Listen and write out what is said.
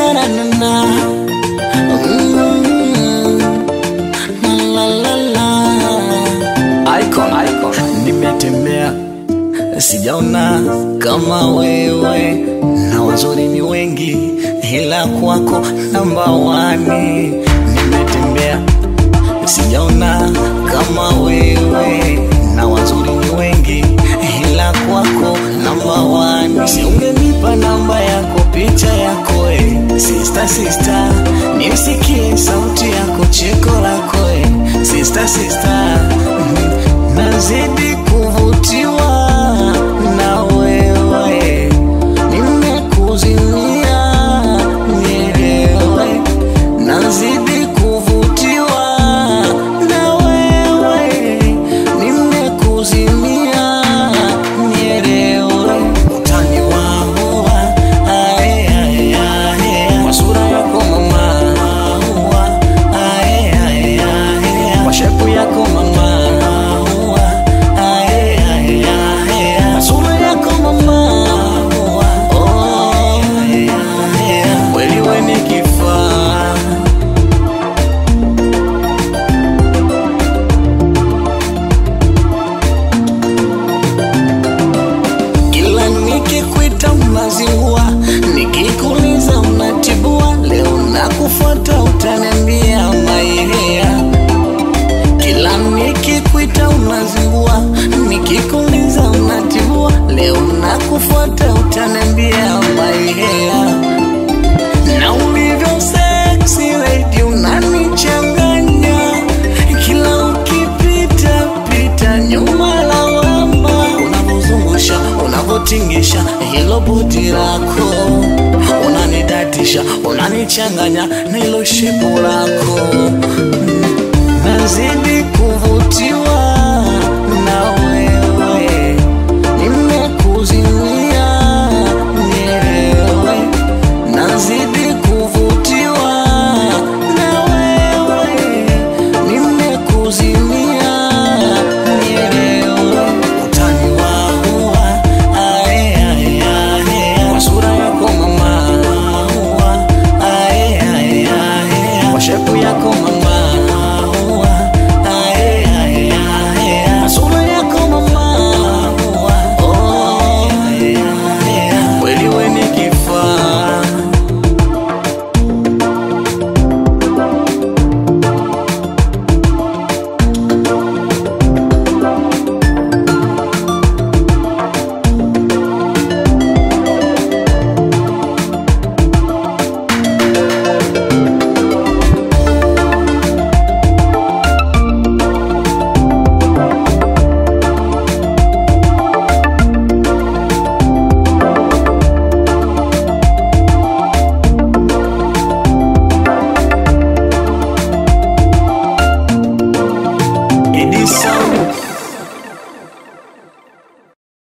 na na na na Mm, la la la icon icon nimetembea sijaona kama wewe na wazuri ni wengi ila kwako namba wani nimetembea sijaona kama wewe na wazuri ni wengi ila kwako namba wani si ungenipa namba yako picha yako e sista sista nimsikie sauti yako cheko lako e sista sista mm, nazidi kuvutiwa na wewe nimekuzimia nielewe nazidi kuvutiwa na wewe nimekuzimia nielewe utani waua ae, ae, ae, kwa sura yako mama ua, ae, ae, ae, kwa shepu yako mama ua, ae, ae, ae, kwa sura yako mama ua, oh, ae, ae, kweli we ni kifaa kila nikikwita unazingua, nikikuuliza unatibua. Leo nakufuata utaniambia maihea. Kila nikikwita unazingua, nikikuuliza unatibua. Leo nakufuata utaniambia maihea na ulivyo sexy lady unanichanganya kila ukipita pita nyuma lawama unavyozungusha unavyotingisha hilo budi lako unanidatisha unanichanganya na hilo shepu lako Mm, nazidi kuvutiwa